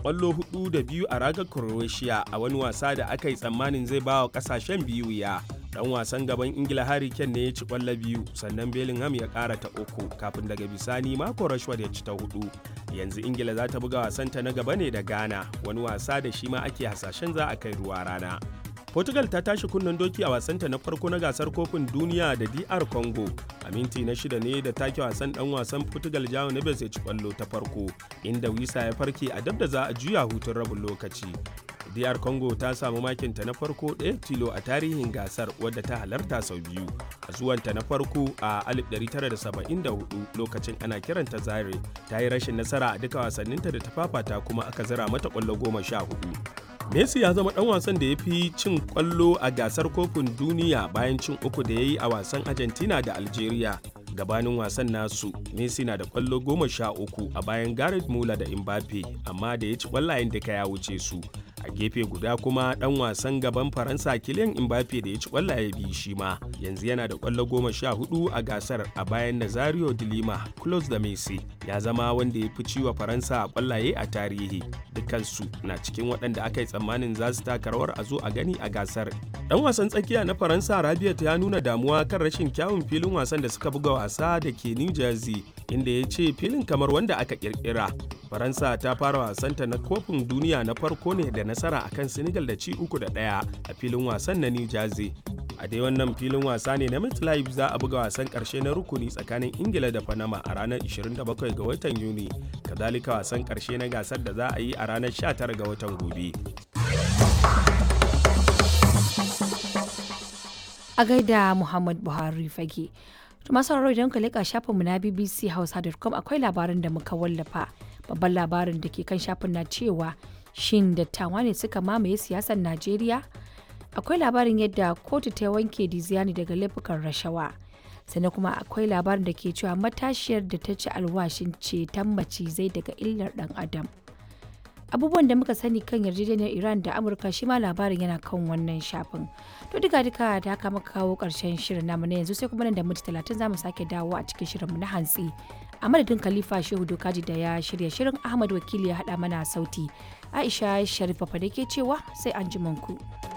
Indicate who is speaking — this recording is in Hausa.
Speaker 1: kwallo hudu da biyu a ragar croatia a wani wasa da aka yi tsammanin zai ba wa kasashen biyu ya dan wasan gaban ingila harry kane ne ya ci kwallo biyu sannan bellingham ya kara ta uku kafin daga bisani mako rashford ya ci ta hudu yanzu ingila za ta buga wasanta na gaba ne da ghana wani wasa da shi ma ake hasashen za a kai ruwa rana Portugal ta tashi kunnen doki a wasanta na farko na gasar kofin duniya da DR Congo. A minti na shida ne da take wasan dan wasan Portugal Jao Neves ya ci kwallo ta farko, inda Wisa ya farke a dab da za a juya hutun rabin lokaci. DR Congo ta samu makinta na farko ɗaya tilo a tarihin gasar wadda ta halarta sau biyu. A zuwanta na farko a 1974 lokacin ana kiranta Zaire ta yi rashin nasara a duka wasanninta da ta fafata kuma aka zira mata kwallo goma sha hudu. Messi ya zama dan wasan da ya fi cin kwallo a gasar kofin duniya bayan cin uku da ya yi a wasan Argentina da Algeria. Gabanin wasan nasu, Messi na da kwallo goma sha uku a bayan Gareth Muller da Mbappe, amma da ya ci kwallayen duka ya wuce su. A gefe guda kuma dan wasan gaban Faransa Kylian Mbappe da ya ci kwallaye biyu shi ma, yanzu yana da kwallo goma sha hudu a gasar a bayan Nazario de Lima, close da Messi. Ya zama wanda ya fi ciwa Faransa a kwallaye a tarihi. Dukansu na cikin waɗanda aka yi tsammanin za su taka rawar a zo a gani a gasar. Dan wasan tsakiya na Faransa Rabiot ya nuna damuwa kan rashin kyawun filin wasan da suka buga wasa da ke New Jersey inda ya ce filin kamar wanda aka kirkira. Faransa ta fara wasanta na kofin duniya na farko ne da nasara akan Senegal da ci uku da ɗaya a filin wasan na New Jersey. A dai wannan filin wasa ne na MetLife za a buga wasan ƙarshe na rukuni tsakanin Ingila da Panama a ranar 27 ga watan Yuni. Kazalika wasan ƙarshe na gasar da za a yi a ranar 19 ga watan gobe.
Speaker 2: A gaida Muhammad Buhari fage. masu sauraro idan ka leƙa shafinmu na bbc hausa.com akwai labarin da muka wallafa babban labarin da ke kan shafin na cewa shin dattawa ne suka mamaye siyasar najeriya akwai labarin yadda kotu ta wanke diziani daga laifukan rashawa sannan kuma akwai labarin da ke cewa matashiyar da ta ci alwashin ceton macizai daga illar dan adam abubuwan da muka sani kan yarjejeniyar iran da amurka shi ma labarin yana kan wannan shafin to duka duka da haka muka kawo karshen shirin namu na yanzu sai kuma nan da minti talatin zamu sake dawo a cikin shirin mu na hantsi a madadin khalifa shehu dokaji da ya shirya shirin ahmad wakili ya haɗa mana sauti aisha sharifa da ke cewa sai an ku.